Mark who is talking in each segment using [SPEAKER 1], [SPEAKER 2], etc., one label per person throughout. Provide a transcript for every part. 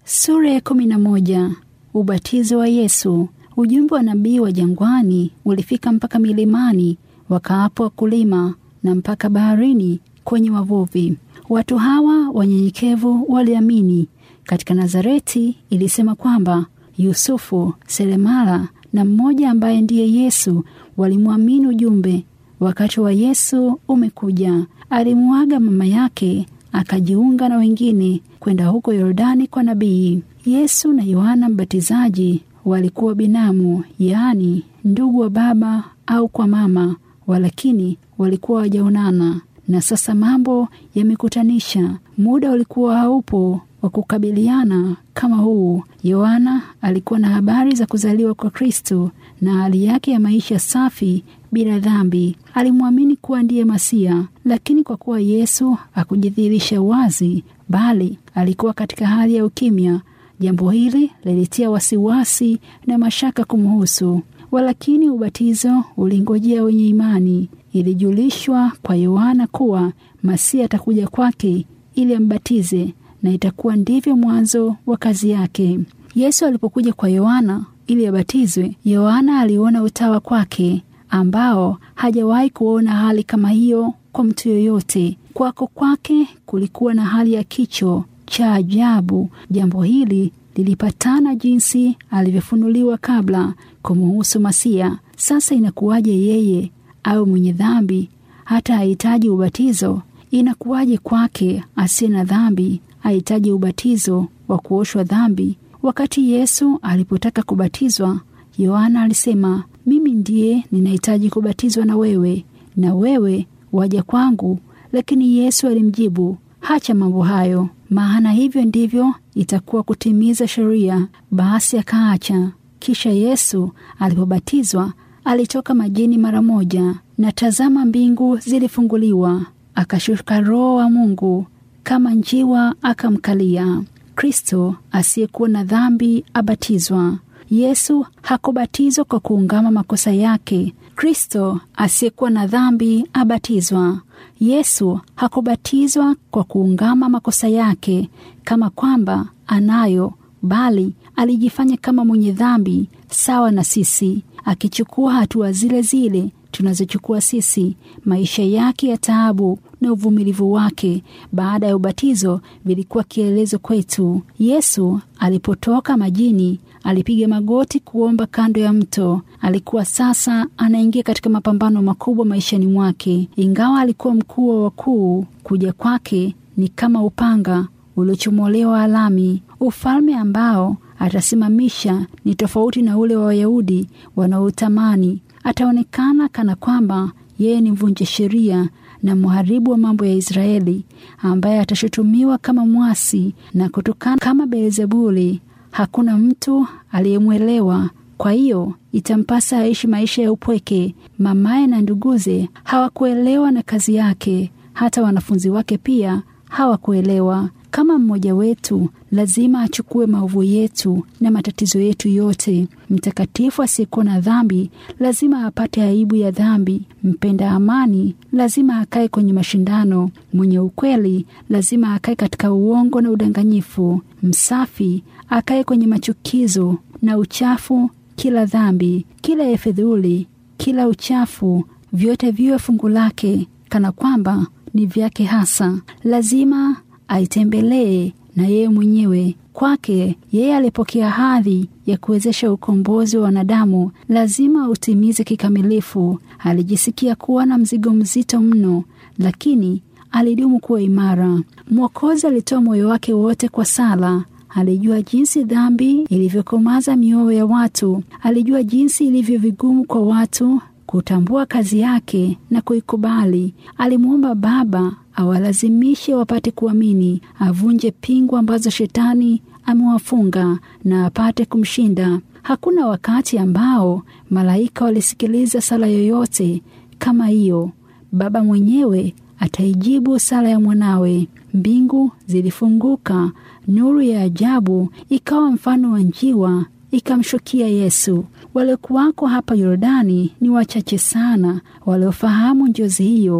[SPEAKER 1] Sura ya kumi na moja. Ubatizo wa Yesu. Ujumbe wa nabii wa jangwani ulifika mpaka milimani, wakaapo wakulima, na mpaka baharini kwenye wavuvi. Watu hawa wanyenyekevu waliamini katika Nazareti. Ilisema kwamba Yusufu, seremala na mmoja ambaye ndiye Yesu walimwamini ujumbe. Wakati wa Yesu umekuja, alimuaga mama yake akajiunga na wengine kwenda huko Yordani kwa nabii. Yesu na Yohana Mbatizaji walikuwa binamu, yaani ndugu wa baba au kwa mama, walakini walikuwa wajaonana. Na sasa mambo yamekutanisha, muda ulikuwa haupo wa kukabiliana kama huu. Yohana alikuwa na habari za kuzaliwa kwa Kristo na hali yake ya maisha safi bila dhambi. Alimwamini kuwa ndiye Masia, lakini kwa kuwa Yesu hakujidhihirisha wazi, bali alikuwa katika hali ya ukimya, jambo hili lilitia wasiwasi na mashaka kumhusu. Walakini ubatizo ulingojea wenye imani. Ilijulishwa kwa Yohana kuwa Masia atakuja kwake ili ambatize, na itakuwa ndivyo mwanzo wa kazi yake. Yesu alipokuja kwa Yohana ili abatizwe, Yohana aliona utawa kwake ambao hajawahi kuona hali kama hiyo kwa mtu yoyote. Kwako kwake kulikuwa na hali ya kicho cha ajabu. Jambo hili lilipatana jinsi alivyofunuliwa kabla kumuhusu Masia. Sasa inakuwaje yeye au mwenye dhambi hata hahitaji ubatizo? Inakuwaje kwake asiye na dhambi hahitaji ubatizo wa kuoshwa dhambi? Wakati Yesu alipotaka kubatizwa, Yohana alisema, mimi ndiye ninahitaji kubatizwa na wewe, na wewe waja kwangu? Lakini Yesu alimjibu, hacha mambo hayo, maana hivyo ndivyo itakuwa kutimiza sheria. Basi akaacha. Kisha Yesu alipobatizwa alitoka majini mara moja, na tazama, mbingu zilifunguliwa, akashuka Roho wa Mungu kama njiwa akamkalia. Kristo asiyekuwa na dhambi abatizwa. Yesu hakubatizwa kwa kuungama makosa yake. Kristo asiyekuwa na dhambi abatizwa. Yesu hakubatizwa kwa kuungama makosa yake kama kwamba anayo, bali alijifanya kama mwenye dhambi sawa na sisi, akichukua hatua zile zile tunazochukua sisi. Maisha yake ya taabu na uvumilivu wake baada ya ubatizo vilikuwa kielelezo kwetu. Yesu alipotoka majini alipiga magoti kuomba kando ya mto. Alikuwa sasa anaingia katika mapambano makubwa maishani mwake. Ingawa alikuwa mkuu wa wakuu, kuja kwake ni kama upanga uliochomolewa alami. Ufalme ambao atasimamisha ni tofauti na ule wa Wayahudi wanaotamani. Ataonekana kana kwamba yeye ni mvunja sheria na mharibu wa mambo ya Israeli, ambaye atashutumiwa kama mwasi na kutukana kama Beelzebuli. Hakuna mtu aliyemwelewa, kwa hiyo itampasa aishi maisha ya upweke. Mamaye na nduguze hawakuelewa na kazi yake, hata wanafunzi wake pia hawakuelewa. Kama mmoja wetu lazima achukue maovu yetu na matatizo yetu yote. Mtakatifu asiyekuwa na dhambi lazima apate aibu ya dhambi. Mpenda amani lazima akae kwenye mashindano. Mwenye ukweli lazima akae katika uongo na udanganyifu. Msafi akae kwenye machukizo na uchafu. Kila dhambi, kila efedhuli, kila uchafu, vyote viwe fungu lake, kana kwamba ni vyake hasa. Lazima aitembelee na yeye mwenyewe. Kwake yeye alipokea hadhi ya kuwezesha ukombozi wa wanadamu, lazima utimize kikamilifu. Alijisikia kuwa na mzigo mzito mno, lakini alidumu kuwa imara. Mwokozi alitoa moyo wake wote kwa sala. Alijua jinsi dhambi ilivyokomaza mioyo ya watu. Alijua jinsi ilivyo vigumu kwa watu kutambua kazi yake na kuikubali. Alimwomba Baba awalazimishe wapate kuamini, avunje pingu ambazo shetani amewafunga na apate kumshinda. Hakuna wakati ambao malaika walisikiliza sala yoyote kama hiyo. Baba mwenyewe ataijibu sala ya mwanawe. Mbingu zilifunguka, nuru ya ajabu ikawa mfano wa njiwa ikamshukia Yesu. Waliokuwako hapa Yordani ni wachache sana waliofahamu njozi hiyo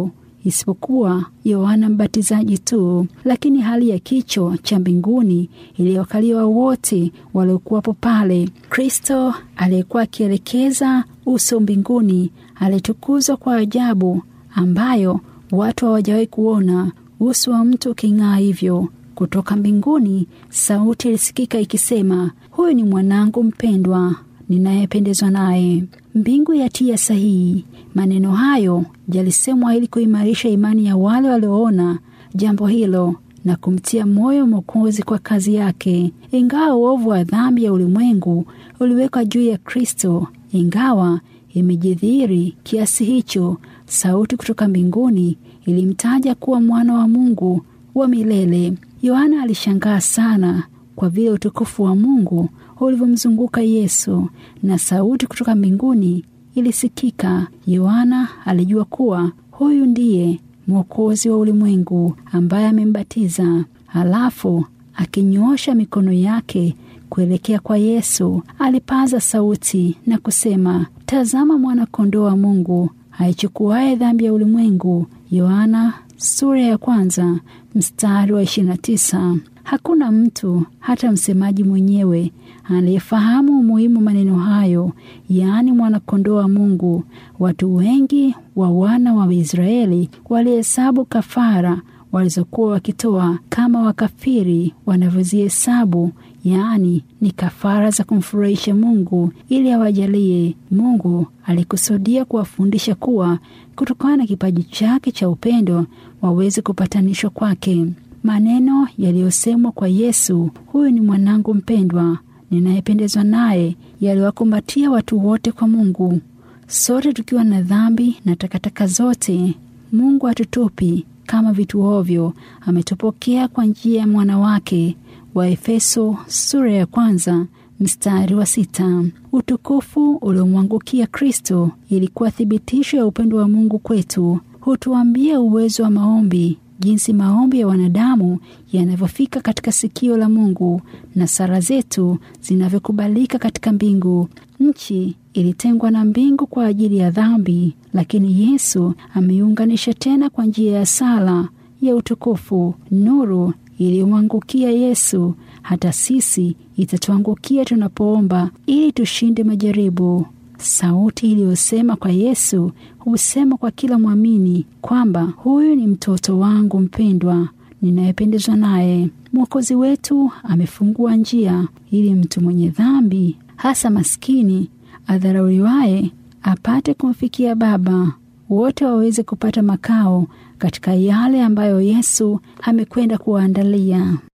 [SPEAKER 1] isipokuwa Yohana Mbatizaji tu, lakini hali ya kicho cha mbinguni iliyokaliwa wote waliokuwapo pale. Kristo aliyekuwa akielekeza uso mbinguni alitukuzwa kwa ajabu ambayo watu hawajawahi kuona uso wa mtu uking'aa hivyo. Kutoka mbinguni sauti ilisikika ikisema, huyu ni mwanangu mpendwa ninayependezwa naye. Mbingu yatia sahihi. Maneno hayo yalisemwa ili kuimarisha imani ya wale walioona jambo hilo na kumtia moyo Mwokozi kwa kazi yake. Ingawa uovu wa dhambi ya ulimwengu uliwekwa juu ya Kristo, ingawa imejidhihiri kiasi hicho, sauti kutoka mbinguni ilimtaja kuwa mwana wa Mungu wa milele. Yohana alishangaa sana kwa vile utukufu wa Mungu ulivyomzunguka Yesu na sauti kutoka mbinguni ilisikika. Yohana alijua kuwa huyu ndiye Mwokozi wa ulimwengu ambaye amembatiza. Halafu akinyoosha mikono yake kuelekea kwa Yesu, alipaza sauti na kusema, tazama mwana-kondoo wa Mungu aichukuaye dhambi ya ulimwengu. Yohana sura ya kwanza mstari wa 29. Hakuna mtu hata msemaji mwenyewe aliyefahamu umuhimu maneno hayo, yaani mwana-kondoo wa Mungu. Watu wengi wa wana wa Israeli walihesabu kafara walizokuwa wakitoa kama wakafiri wanavyozihesabu, yaani ni kafara za kumfurahisha Mungu ili awajalie. Mungu alikusudia kuwafundisha kuwa kutokana na kipaji chake cha upendo waweze kupatanishwa kwake. Maneno yaliyosemwa kwa Yesu, huyu ni mwanangu mpendwa ninayependezwa naye, yaliwakumbatia watu wote kwa Mungu. Sote tukiwa na dhambi na takataka zote, Mungu hatutupi kama vitu ovyo. Ametupokea kwa njia ya mwana wake. Wa Efeso sura ya kwanza mstari wa sita. Utukufu uliomwangukia Kristo ilikuwa thibitisho ya upendo wa Mungu kwetu. Hutuambia uwezo wa maombi jinsi maombi ya wanadamu yanavyofika katika sikio la Mungu na sala zetu zinavyokubalika katika mbingu. Nchi ilitengwa na mbingu kwa ajili ya dhambi, lakini Yesu ameiunganisha tena kwa njia ya sala ya utukufu. Nuru iliyomwangukia Yesu hata sisi itatuangukia tunapoomba ili tushinde majaribu. Sauti iliyosema kwa Yesu husema kwa kila mwamini kwamba huyu ni mtoto wangu mpendwa ninayependezwa naye. Mwokozi wetu amefungua njia ili mtu mwenye dhambi, hasa maskini, adharauliwaye, apate kumfikia Baba, wote waweze kupata makao katika yale ambayo Yesu amekwenda kuwaandalia.